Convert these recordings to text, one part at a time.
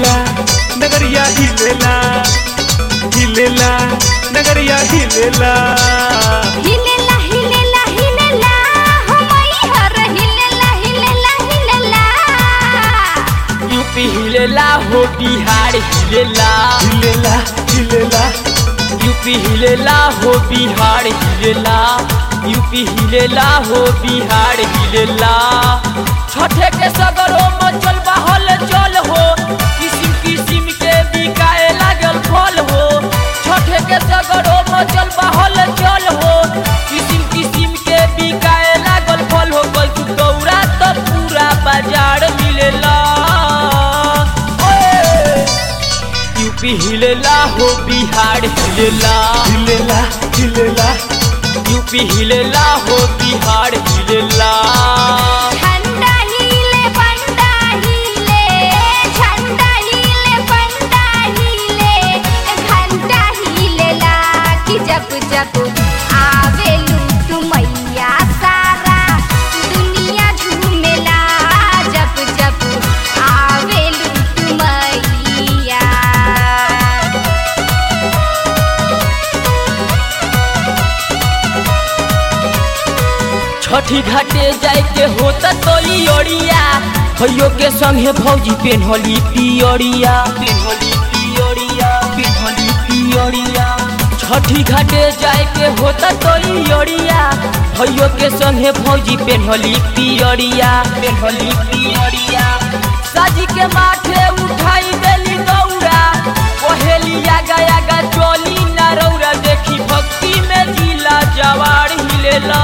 हिलेला नगरिया हिलेला हिलेला नगरिया हिलेला हिलेला हिलेला हिलेला हो मैहर हिलेला हिलेला हिलेला यूपी हिलेला हो बिहार हिलेला हिलेला हिलेला यूपी हिलेला हो बिहार हिलेला यूपी हिलेला हो बिहार हिलेला छठे के सगरो मचल बहल चल हो किसिम किसिम के बिकाए लागल फल हो छठे के सगरो मचल बहल चल हो किसिम किसिम के बिकाए लागल फल हो गल तू गौरा तो पूरा बाजार मिलेला ओए! यूपी हिलेला हो बिहार हिलेला हिलेला हिलेला यूपी हिलेला हो बिहार हिलेला झंडा हिले पंडा हिले झंडा हिले पंडा हिले घंटा हिलेला कि जब जब आवे लूट मैया सारा दुनिया झूमेला जब जब आवे लूट मैया छठी घाटे जाए के होता तो ओरिया भैयो के संगे भौजी पेन्हली पियरिया पेन्हली पियरिया पेन्हली पियरिया छठी घाटे जाए के होता तो ओरिया भैयो के संगे भौजी पेन्हली पियरिया पेन्हली पियरिया साजी के माथे उठाई देली गौरा पहेली आगा आगा चोली नरौरा देखी भक्ति में जिला जवार हिलेला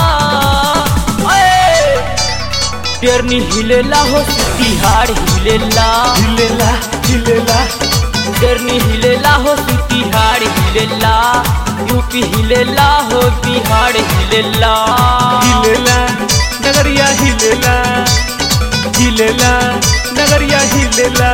ओए! पेरनी हिलेला हो तिहाड़ हिलेला हिलेला हिलेला पेरनी हिलेला हो तिहाड़ हिलेला यूपी हिलेला हो बिहार हिलेला हिलेला नगरिया हिलेला हिलेला नगरिया हिलेला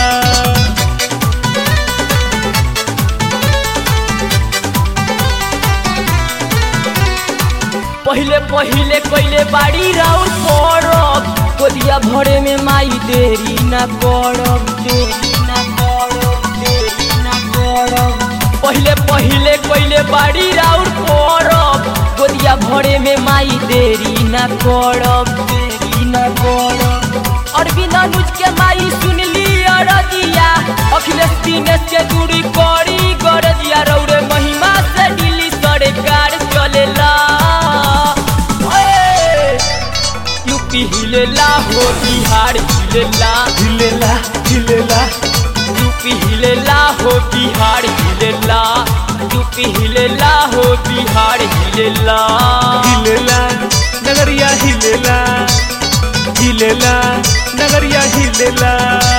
पहिले पहिले कइले बाड़ी राउर पड़ब कोदिया भरे में माई देरी ना करब देरी ना करब देरी ना करब पहिले पहिले कइले बाड़ी राउर पड़ब कोदिया भरे में माई देरी ना करब देरी ना करब अरविंद अनुज के माई सुनली अरजिया अखिलेश दिनेश के दूरी करी गरजिया रौरे महिमा से दिल्ली सरकार चलेला ओए! यूपी हिलेला हो बिहार हिलेला हिलेला हिलेला यूपी हिलेला हो बिहार हिलेला यूपी हिलेला हो बिहार हिलेला हिलेला नगरिया हिलेला हिलेला नगरिया हिलेला